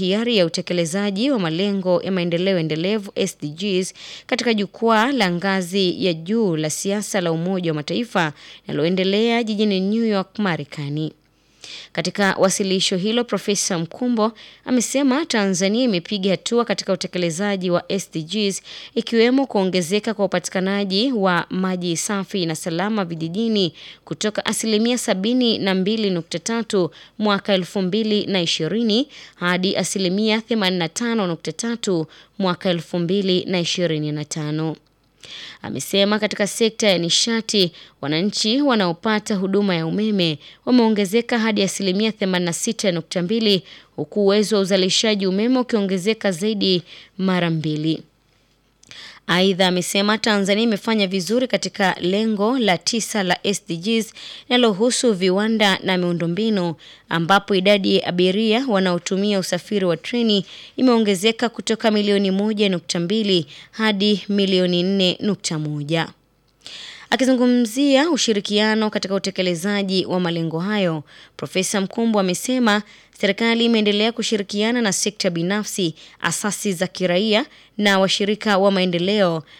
hiari ya utekelezaji wa malengo ya maendeleo endelevu SDGs katika jukwaa la ngazi ya juu la siasa la Umoja wa Mataifa linaloendelea jijini New York, Marekani. Katika wasilisho hilo, Profesa Mkumbo amesema Tanzania imepiga hatua katika utekelezaji wa SDGs ikiwemo kuongezeka kwa upatikanaji wa maji safi na salama vijijini kutoka asilimia sabini na mbili nukta tatu mwaka elfu mbili na ishirini hadi asilimia themanini na tano nukta tatu mwaka elfu mbili na ishirini na tano. Amesema katika sekta ya nishati wananchi wanaopata huduma ya umeme wameongezeka hadi asilimia 86.2 huku uwezo wa uzalishaji umeme ukiongezeka zaidi mara mbili. Aidha, amesema Tanzania imefanya vizuri katika lengo la tisa la SDGs linalohusu viwanda na miundombinu ambapo idadi ya abiria wanaotumia usafiri wa treni imeongezeka kutoka milioni moja nukta mbili hadi milioni nne nukta moja. Akizungumzia ushirikiano katika utekelezaji wa malengo hayo, Profesa Mkumbo amesema serikali imeendelea kushirikiana na sekta binafsi, asasi za kiraia na washirika wa maendeleo